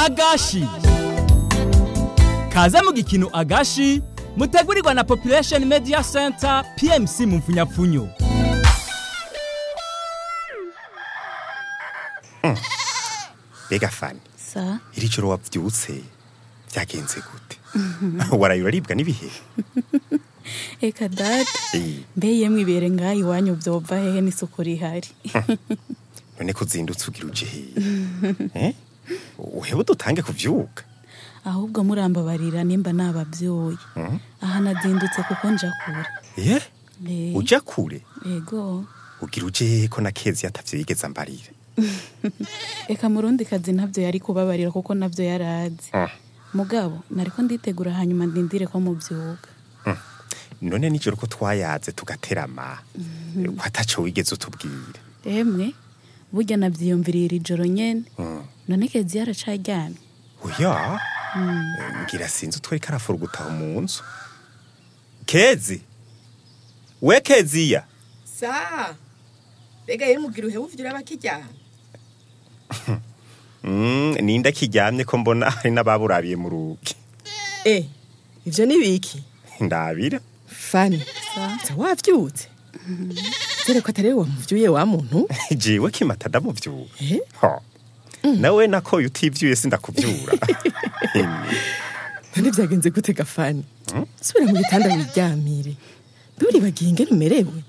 agashi kaze mu gikino agashi mutegurirwa na population media center pmc mu mfunyapfunyo mbega fani sa iri joro wabyutse byagenze gute waraye uraribwa n'ibihe eka data Eh, mbe yemwe ibere ngaho iwanyu byova hehe n'isuku rihari none ko uzindutse ugira uje hehe Eh? uhebe dutange kuvyuka ahubwo murambabarira nimba nababyoye aha nazindutse kuko nja kure ye Eh, uja kure ego ugira uje hehe ko na kezi atavyo yigeze ambarira eka murundi kazi ntabyo yari kubabarira kuko nabyo yarazi Ah, mugabo nariko nditegura hanyuma ndindire ko mubyuka none nijoro ko twayaze tugaterama ko ataco wigeze utubwira emwe burya nabyiyumviriye iri joro nyene Mm. none kezi yaracaryamye oya ngira sinzi utwari karafura gutaha mu nzu kezi we keziya sa mbega ye mugira uheba uvyura bakijyana Mm, ninde kiryamye ko mbona hari n'ababurabiye mu rugi eh ivyo ni biki ndabira fani Sa? sa wavyutse dore ko atari we wamuvyuye wa muntu jiwe kimata ndamuvyura eh ho nawe nakoye utivyuye sindakuvyura none vyagenze gute gafani subira mu gitanda wiryamire mbe uribagiye ingene umerewe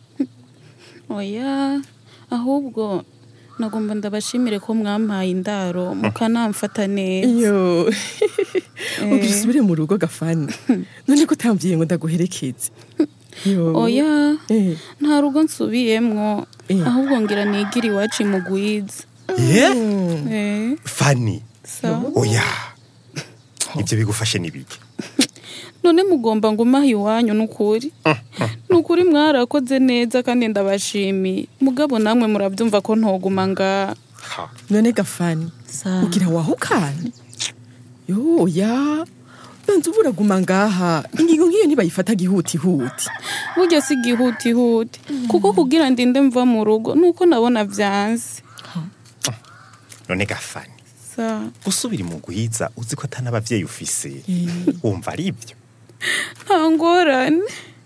oya ahubwo nagomba ndabashimire ko mwampaye indaro mukanamfata neza iyo ugira usubire mu rugo gafani none ko utamvyiye ngo ndaguherekeze Yo. oya Eh. nta rugo nsubiyemwo Eh. ahubwo ngira nigire iwacu imugwiza ye Eh, fani sa oya ivyo bigufashe nibiki none mugomba ngumaha iwanyu nukuri nukuri mwarakoze neza kandi ndabashimiye mugabo namwe murabyumva ko ntoguma ngaha ha none gafani Sa. ugira wahukane yo ya banza uba uraguma ngaha ingingo nk'iyo ntibayifata gihutihuti burya si igihutihuti kuko kugira ndinde mva mu rugo nuko nabona byanze none gafani sa gusubira mu guhiza uzi ko atari n'abavyeyi ufise wumva ari ivyo nta ngorane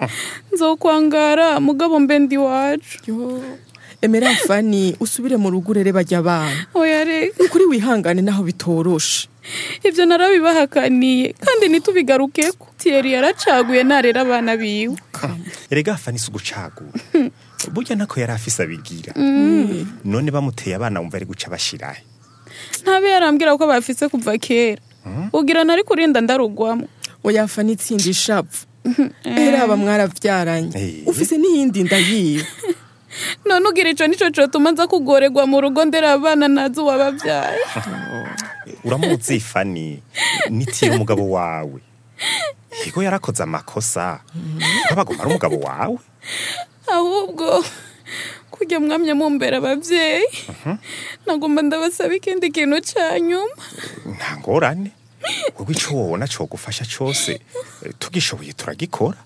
nzokwangara mugabo mbe ndi iwacu yo emera fani usubire mu rugo urere bajya abana oya reka nukuri wihangane naho bitoroshe ibyo narabibahakaniye kandi ntitubigarukeko tiyeri yaracaguye narera abana biwe erega fani si ugucagura burya nako yari afise abigira none bamuteye abana wumva ari guca bashirahe ntabe yarambwira ko bafise kuva kera ugira nari kurinda ndarugwamo oya fani itsinda ishavu era aba mwaravyaranye Eh. ufise n'iyindi nda yiwe none ugira ico nico cotuma nza kugoregwa mu rugo ndera abana nazi uwababyaye uramuzi fani nitiye umugabo wawe yego yarakoze amakosa ntabagoma ari umugabo wawe ahubwo kujya mwamye mumbera ababyeyi nagomba ndabasaba ikindi kintu ca nyuma nta ngorane wowe ico wobona cogufasha cose eh, tugishoboye turagikora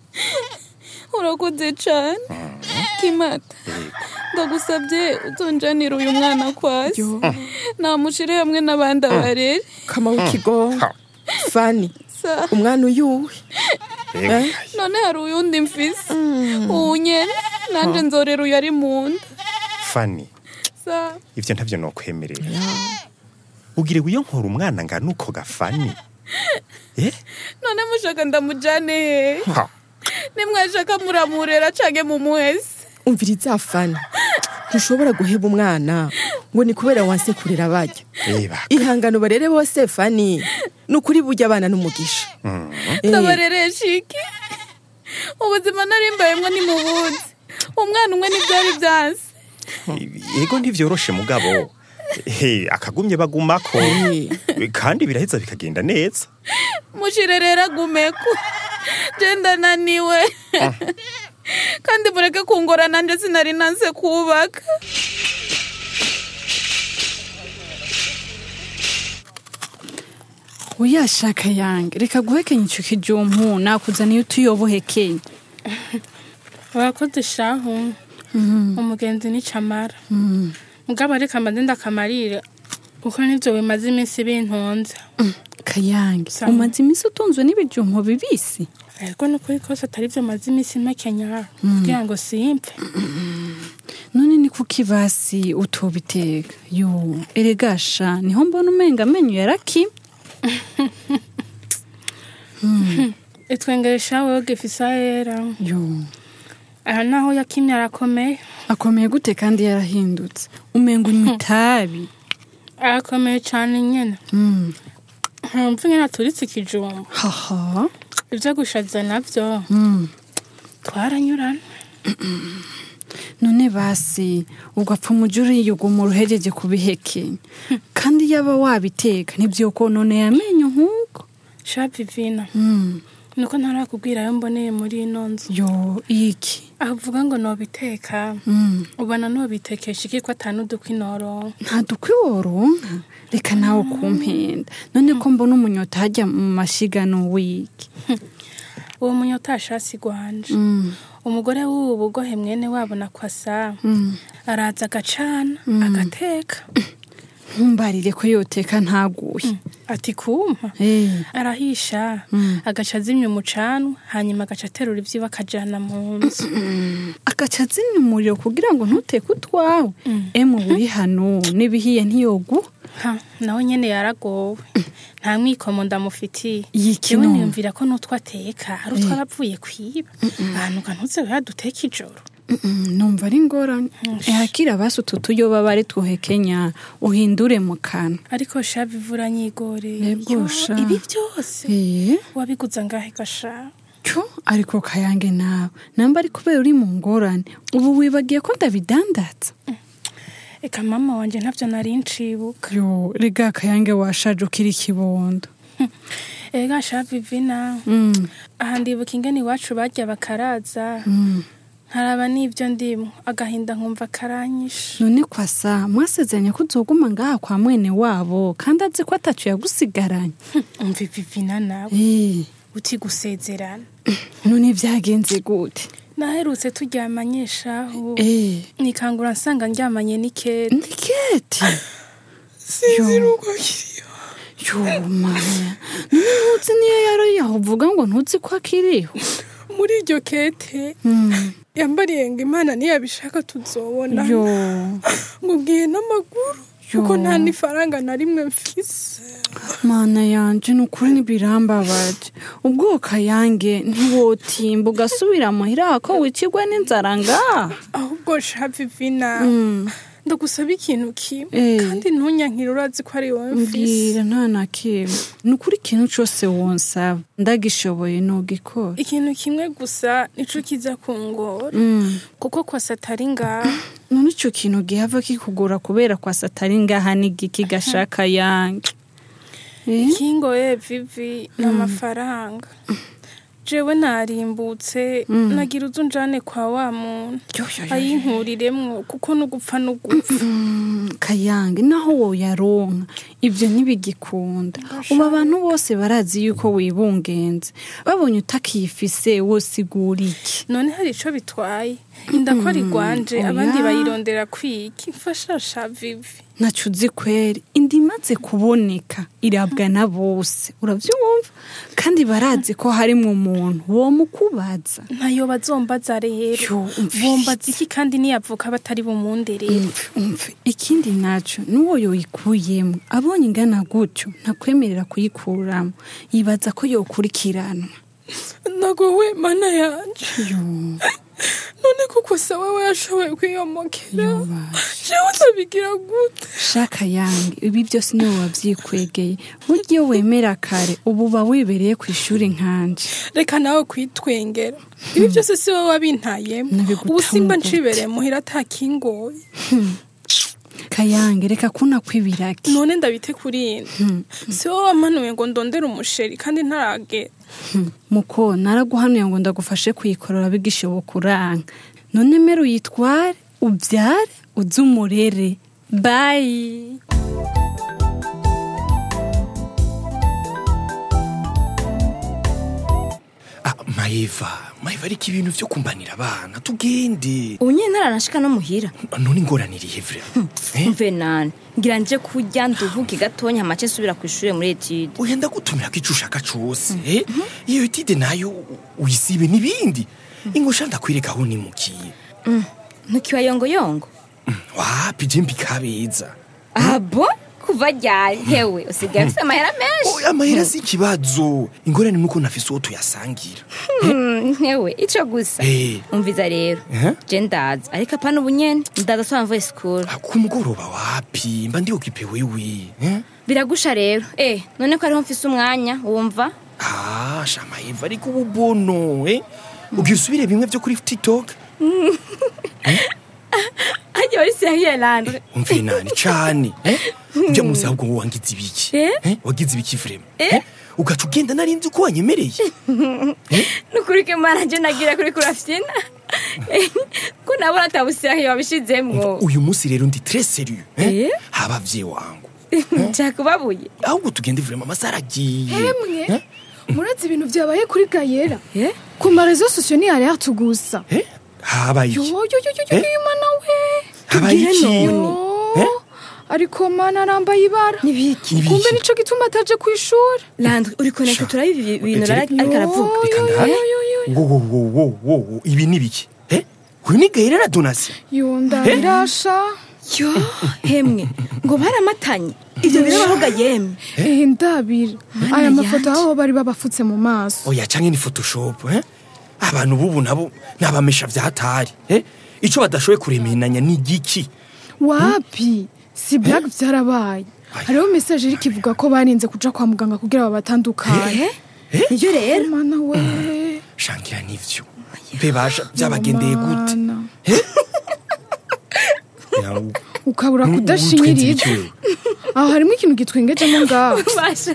urakoze cane kimata ndagusabye utonjanira uyu mwana kwasi namushire hamwe n'abandi abarere kama w'ikigongo Ha. fani sa umwana uyuwe Ewe, Eh? none hari uyundi mfise uwu nyene nanje nzorera uyu ari mu nda fani sa ivyo ntavyo nokwemerera ugire wiyonkora umwana ngana uko gafani eh? none mushaka ndamujane hehe ha. nimwashaka muramurera canke mumuhese umviriza fani ntushobora guheba umwana ngo ni kubera wanse kurera bajya Eba, ihangano barere bose fani ni ukuri burya abana n'umugisha Eh, ndabareresha iki ubuzima narimbayemwo ni mu buzi umwana umwe ntibyari byanse yego ntivyoroshe mugabo he akagumye bagumako kandi biraheza bikagenda neza mushire rero agumeko je ndananiwe kandi mureke kungora nanje sinari nanse kubaka uyashaka yange reka guhekenya ico kijumpu nakuzaniye utuyobohekenya urakoze shahu umugenzi ni camara mugabo ariko amande ndakamarire kuko nivyo bimaze iminsi bintunze kayange Sawa. umaze iminsi utunzwe n'ibijumbo bibisi ariko nukuri kose atari vyo maze iminsi makenya kugira ngo simpfe none ni kuki basi utobiteka yo eregasha niho mbona umenga amenyo yarakimye itwengeresha wewe gifisa yera yo aha naho yakimye arakomeye akomeye gute kandi yarahindutse umenga unywa itabi arakomeye cane nyene Mm. ntumva ingene aturitse ikijumba haha ivyo gushaza navyo Mm. twaranyurana none basi ugapfa umuja uriyuguma uruhejeje kubihekenya kandi yaba wabiteka ntivyokononeye amenyo nk'uko sha vivina Mm. nuko ntarakubwira ayo mboneye muri ino nzu yo iki avuga ngo nobiteka Mm. ubona nobitekesha iki ko atanudukwi noronka nta dukwi woronka reka nawe kumpenda none ko mbona umunyota hajya mu mashigano wiki uwo munyota ashasi gwanje Mm. umugore w'ubu bugohe mwene wabo na kwasa Mm. araza agacana agateka ntumbarire ko yoteka ntaguye ati kumpa Eh. arahisha Mm. agaca azimya umucanwa hanyuma agaca aterura ivyiwe akajana mu nzu agaca azimya umuriro kugira ngo ntuteke utwawe Mm. emu buri hano n'ibihiye ntiyoguha ha nawe nyene yaragowe nta mwikomo ndamufitiye Yiki jewe none? niyumvira ko n'utwo ateka ari utwo aba avuye kwiba ahantu kantuze yaduteka ijoro Mm, numva ari ingorane ehakira basi utu tuyoba bari tuhekenya uhindure mu kanwa ariko sha bivura nyigoreye Yego Yo, sha. ibi vyose Eh. wabiguza ngahe gasha cyo ariko kayange nawe namba ari kubera uri mu ngorane ubu wibagiye ko ndabidandatsa eka mama wanje ntavyo nari ncibuka yo rega kayange washaje ukiri ikibondo ega sha vivina Mm, aha ndibuka ingene iwacu barya bakaraza mm. nkaraba n'ivyo ndimwo agahinda nkumva karanyishe none kwasa mwasezeranye ko uzoguma ngaha kwa mwene wabo kandi azi ko atacu yagusigaranye umva vivina nawe Eh, uti gusezerana none vyagenze gute naherutse turyamanye shahu Eh, nikangura nsanga ndyamanye n'ikete ndiketi sinzi nuko kiriyo yo maya none ntuzi niyo yari yaho uvuga ngo ntuzi ko akiriho muri iryo kete Mm, yambariye ngo imana niyabishaka tuzobona yo ngo bwiye n'amaguru Yo. kuko nta n'ifaranga na rimwe mfise mana yanje ni ukuri ntibirambabaje ubwo kayange ntiwotimba ugasubira muhira ko wicirwe n'inzara ngaha ahubwo sha vivina Mm. ndagusaba ikintu kimwe Eh. kandi ntunyankire urazi ko ari wowe mfise mbwira nta na kimwe ni ukuri ikintu cose wonsaba ndagishoboye nogikora ikintu kimwe gusa nico kiza kungora Mm. kuko kwasa atari ngaha none ico kintu gihava kikugora kubera kwasa atari ngaha n'igiki gashaka yange Eh? kingoye vivi n'amafaranga jewe narimbutse nagira uzu njane kwa wa muntu Yo, yo, yo, yo. ayinkuriremwo kuko n'ugupfa n'ugupfa Mm, kayange naho woyaronka ibyo ntibigikunda ubu abantu bose barazi yuko wibungenze babonye utakiyifise wosigura iki none hari ico bitwaye indakora igwanje oya. abandi bayirondera kwiki mfashasha vivi ntaco uzi kweri inda imaze kuboneka irabwa na bose uravyumva kandi barazi ko harimwo umuntu womukubaza ntayo bazombaza rero Yo, umvise. bombaza iki kandi niyavuka batari bumunderere Umve, umve. ikindi naco n'uwo yoyikuyemwo abonye ingana gutyo ntakwemerera kuyikuramo yibaza ko yokurikiranwa nagowe mana yanje yo none kuko se wewe yashoboye kwiyomokera Yobasha. jewe nzabigira gute shaka yange ibi byose niwe wavyikwegeye burya iyo wemera kare ubu uba wibereye ku ishuri nkanje reka nawe kwitwengera ibi byose si wowe wabintayemo Nabiguta ubu simba mu gute? ncibereye muhira atakingoye kayange reka kunakwibiraki none ndabite kuri ino si wowe wamanuye ngo ndondere umusheri kandi ntaragera muko naraguhanuye ngo ndagufashe kuyikorora bigishoboka uranka none mera uyitware ubyare uze umurere bayi Ah, maeva maeva ariko ibintu vyo kumbanira abana tugende ubu nyine ntaranashika no muhira none ingorane irihe vre Eh? mve nani ngira nje kurya nduhuke gatonya amace nsubira ku ishuri muri etide oya ndagutumira ko ico ushaka cose eh? iyo etide nayo u- uyisibe n'ibindi ingosha ndakwereka aho nimukiye ntukibayongoyongo wapi je mbikabeza abo kuva ryari hewe usigaye ufite amahera menshi oya amahera si ikibazo ingorane nuko nafise uwo tuyasangira Hmm, hewe ico gusa Eh. umviza rero Eh? je ndaza ariko apana ubu nyene ndaza soba mvuye sikuru Ah, ku mugoroba wapi mba ndi okipe wewe eh? biragusha rero eh none ko ariho mfise umwanya wumva ah shamaeva ariko ubu bono eh? ugira usubire bimwe vyo kuri tiktok ajya wari seriye landre umve nani cane eh? ujya musi ahubwo wowe wangize ibiki Eh? eh? wagize ibiki vrema eh? ugaca ugenda narinzi uko wanyemereye nukuri ko imana je nagira kuri kurafyina ko nabona atabuseriye wabishizemwo uyu munsi rero ndi tres serieux eh? Eh? habavye wangu ncakubabuye ahubwo tugende vrema amasaha aragiye Emwe murazi ibintu vyabaye kuri gayera Eh? ku marezo sosiyo ni alerte gusa eh? habaye yo iki yo yo yo Eh? yo mana we habaye iki Yo. Eh? ariko mana arambaye ibara Nibiki? Nibiki? kumbe nico gituma ataje ku ishuri landre uri konekte turabe ibi bintu Ejeri. ariko aravuga reka ndahabe wo wo wo wo wo wo ibi ni biki eh? uyu ni gahera na donasiyo yo ndabirasha yo hemwe ngo baramatanye ivyo birabahoga yemwe ehe ndabira Mana aya mafoto yanje. aho bari babafutse mu maso oya canke ni photoshop eh? abantu bubu nabo nabamesha vyatari eh? ico badashoboye kuremenanya ni igiki wapi si black vyarabaye hariho message iri kivuga ko barinze kuja kwa muganga kugira babatandukanye nivyo rero mana we shangira nivyo bebasha vyabagendeye gute Mana. Eh? Ya, u- ukabura u- kudashinyiriza utwenze ibiki aho harimo ikintu gitwengejemo ngaho basha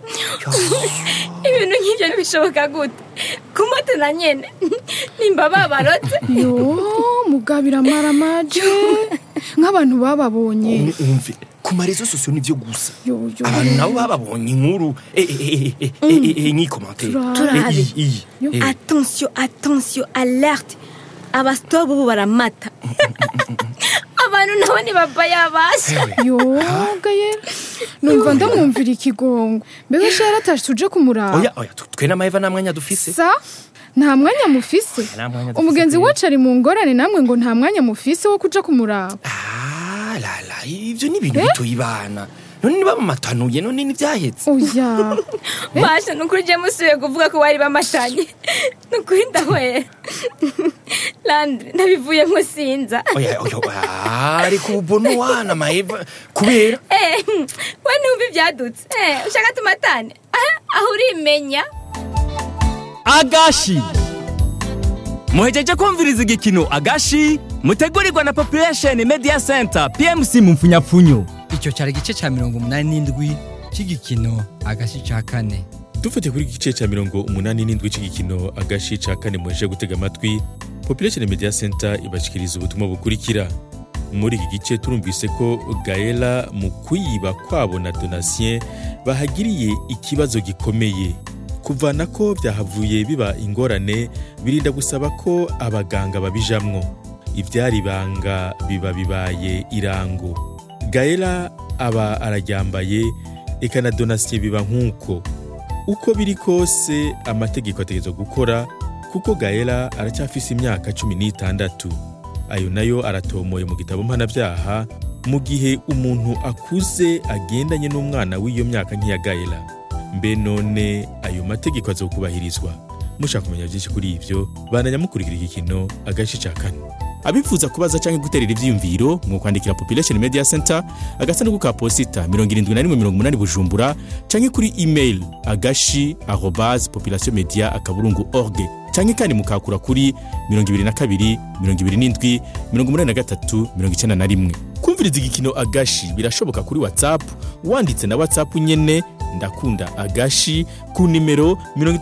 ibintu nk'ivyo ntibishoboka gute kumote na nyene nimba babarotse yo mugabira maramaje nk'abantu bababonye wewe umve ku marezo sosiyo nivyo gusa yo yo abantu nabo bababonye inkuru eh, eh, eh, eh, eh, eh, eh, nk'ikomantere Turabe. Eh, iyi, iyi. Eh, attention attention alerte abasitobu ubu baramata abantu nabo ntibabaya basha yo gayera numva ndamwumvira ikigongo mbega sha yaratashe tuje kumuraba oya oya tu- twe n'amaheva nta mwanya dufise sa nta mwanya mufise Nta mwanya dufise umugenzi pe. wacu ari mu ngorane namwe ngo nta mwanya mufise wo kuja kumuraba Ah, la la ivyo ni ibintu bitoye ibana none niba bamatanuye none ntivyahetse oya basha nukuri je musubiye kuvuga ko bari bamatanye nukuri ndahwera landre ndabivuyemo sinza oya oya oya ariko ubu bono wana maheva kubera Eh, we ntumva ivyadutse Eh, ushaka tumatane Ah, aho urimenya agashi muhejeje kumviriza igikino agashi mutegurirwa na population media center pmc mu mfunyapfunyo icyo cyari igice cya mirongo umunani n'indwi cy'igikino agashi cya kane dufatiye kuri iki gice cya mirongo umunani n'indwi cy'igikino agashi ca kane muheje gutega amatwi population media center ibashikiriza ubutumwa bukurikira muri iki gice turumvise ko gaela mu kwiba kwabo na donatien bahagiriye ikibazo gikomeye kuvana ko byahavuye biba ingorane birinda gusaba ko abaganga babijamwo ibyari ibanga biba bibaye irango gaela aba araryambaye eka na donatien biba nk'uko uko biri kose amategeko ategerezwa gukora kuko gaela aracyafise imyaka cumi n'itandatu ayo nayo aratomoye mu gitabo mpanabyaha mu gihe umuntu akuze agendanye n'umwana w'iyo myaka nk'iya gaela mbe none ayo mategeko azokubahirizwa mushaka kumenya byinshi kuri ibyo bandanya mukurikira igikino agace ca kane abifuza kubaza cyangwa guterera ivyiyumviro mwokwandikira population media center agasanduku ka posita 7180 bujumbura canke kuri email agashi arobase population media akaburungu org canke kandi mukakura kuri 22 27 83 91 kumviriza igikino agashi birashoboka kuri whatsapp wanditse na whatsapp nyene ndakunda agashi ku nimero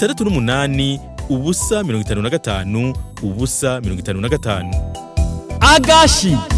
68 ubusa 55 ubusa 55 agashi